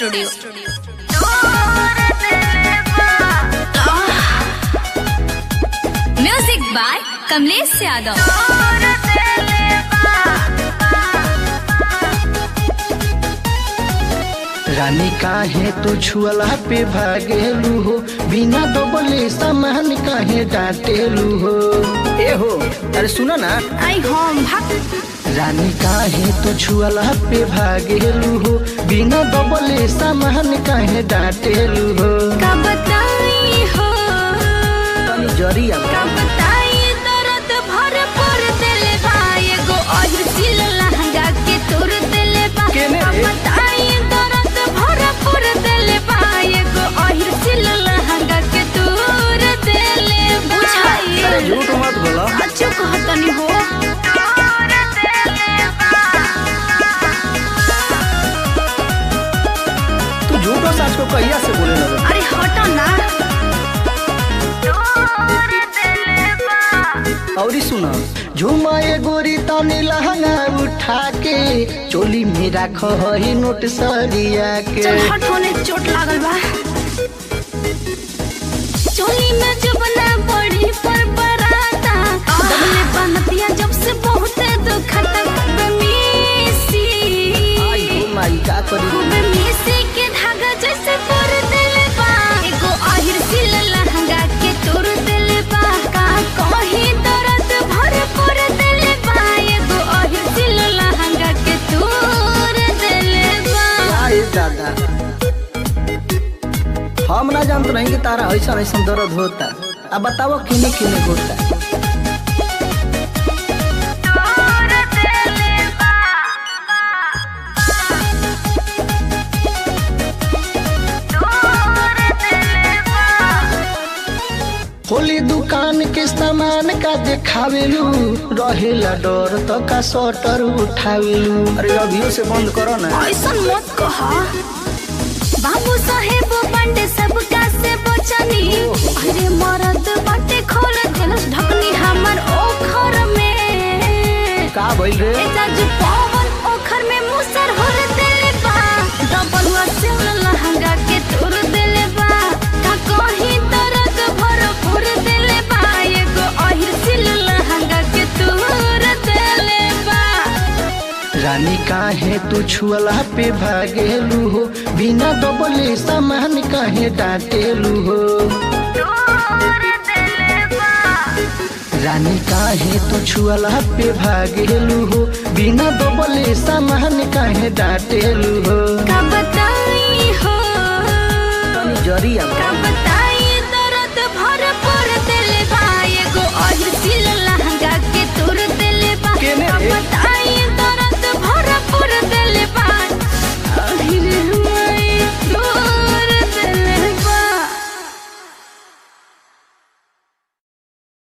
Studio music by Kamlesh Yadav रानी काहे तू छुअला पे भागेलू हो बिना दबले सामान काहे डांटेलू हो ए हो अरे सुनो ना आई होम भाग रानी काहे तू छुअला पे भागेलू हो बिना दबले सामान काहे डांटेलू हो का बताई हो तनी जरिया का बताई दर्द भरपूर दिल बा एगो अहिर सिल लहंगा के तोर दिल बा केने का रे? बताई दर्द भरपूर दिल बा एगो अहिर सिल लहंगा के तोर दिल बुझाई अरे झूठ मत बोलो अच्छो कहतनी हो तू झूठो सच को कहिया से बोले लगे अरे हटो ना और सुनो झुमाए गोरी तनी लहंगा उठा के चोली में राख ही नोट सरिया के चल हट होने चोट लागल बा चोली में जुबना बड़ी पर बराता दबले बनतिया जब से बहुत दुखता खूबे मिसी आई हो माई का करी खूबे मिसी के धागा जैसे तोड़ दिल बा एगो आहिर सिल लहंगा के तोड़ दिल बा का कहीं दर्द भरपूर दिल बा एगो आहिर सिल लहंगा के तोड़ दिल बा आए दादा हम ना जानत नहीं कि तारा ऐसा ऐसा दर्द होता अब बताओ किने किने होता होली दुकान के सामान का देखावेलू रहेला डर तो का शटर उठावेलू अरे अभियो से बंद करो ना ऐसन मत कहा बाबू साहेब बंडे सबका से बचनी अरे मरद बाटे खोल देलस ढकनी हमर ओखर में का भइल रे ए जाजू पवन ओखर में मुसर होर देले बा डबल से लहंगा के तोर देले बा का कहीं दर्द भरपूर देले बा एगो अहिर सिल लहंगा के तोर देले बा रानी काहे तू छुअला पे भागेलू हो बिना दबले सामान काहे डांटेलू हो रानी काहे तू छुअला पे भागेलू हो बिना दबले सामान काहे डांटेलू हो